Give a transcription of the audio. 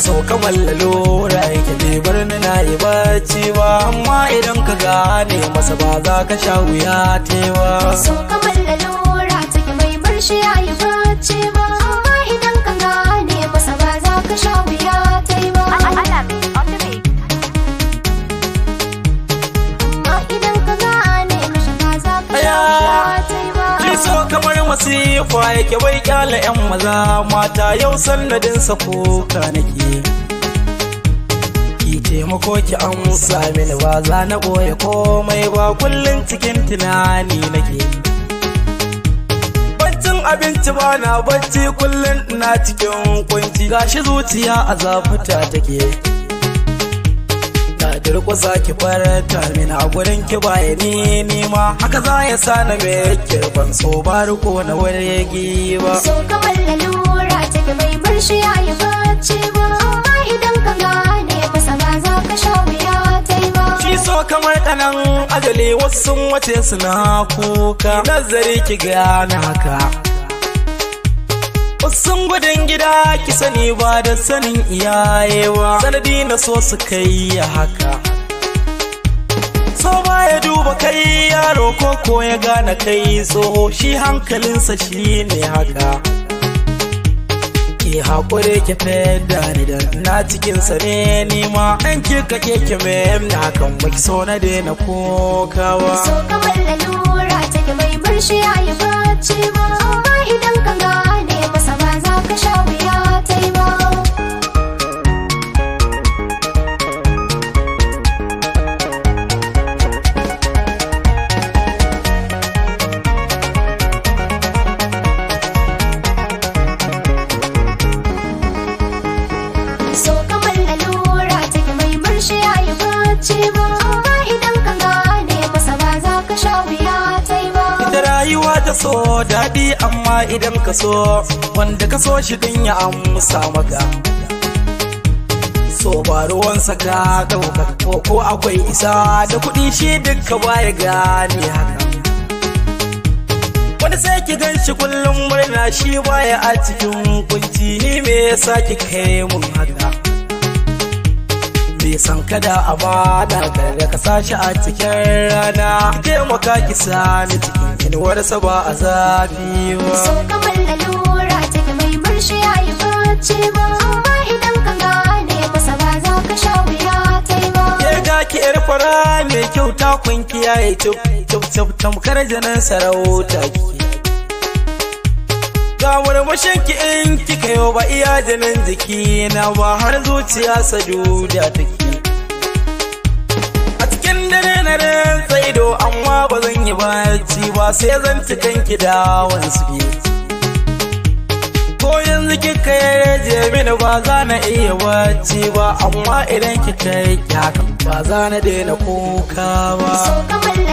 so kamar lalura yake bai bar ni na yi bacci ba amma idan ka gane masa ba za ka sha wuya tewa so kamar lalura take mai bar shi ya yi bacci ba amma idan ka gane masa ba za ka sha wuya ta yi ba Alamin on the mix. amma idan ka gane masa ba za ka sha wuya ta yi ba Ki so kamar masifa yake bai kyala yan maza mata yau sannadinsa kuka nake ki taimako ki amsa mini ba za na ɓoye komai ba kullum cikin tunani nake baccin abinci ba na bacci kullum ina cikin kunci gashi zuciya a zafuta take na durƙusa ki farata mini a gurin ki baya ni nima haka za ya sa na me kirban so ba riko na wargi ba so kamar lalura take mai bar shi ya yi bacci ba amma idan ka gane masa ba za ka sha wuya ta yi ba Shi so kamar ɗanan ajali wasu sun wace suna kuka nazari ki gane haka Wasun gudun gida ki sani ba da sanin iyayewa sanadi na so su kai ya haka So ba ya duba kai yaro ko ko ya gane kai tsoho shi hankalinsa shi ne haka Ki haƙure ki feda ni da na cikinsa ne nima ɗan ki kake ki mai na hakan baki so na daina kokawa so kamar lalura take mai bar shi ya yi bacci ba amma idan ka gane masa ba za ka sha wuya ta yi ba so kamar lalura take mai bar shi ya yi bacci ba amma idan ka gane masa ba za ka sha wuya ta yi ba Ita rayuwa ta so daɗi amma idan ka so wanda ka so shi din ya amsa maka. So ba ruwansa ka ɗauka ko ko akwai isa da kuɗi shi duka baya gane haka. Wani sai ki gan shi kullum murna shi baya a cikin kunci ni me yasa ki kai mun haka. bai san kada a bada kada ka sashi a cikin rana ki taimaka ki sani cikin inuwarsa ba a zafi ba so kamar lalura take mai bar shi ya yi bacci ba amma idan ka gane masa ba za ka sha wuya ta yi ba ke ga ki yar fara mai kyau ta kun kiyaye cip cip cip tamkar janan sarauta kike ga murmushin ki in kika yau ba iya janin jiki na ba har zuciya saduda take a cikin dare na rantsa ido amma ba zan yi bacci ba sai zan ci kanki da wansu ko yanzu kika yaje mini ba za na iya bacci ba amma idan kika yi haka ba za na daina kuka ba so kamar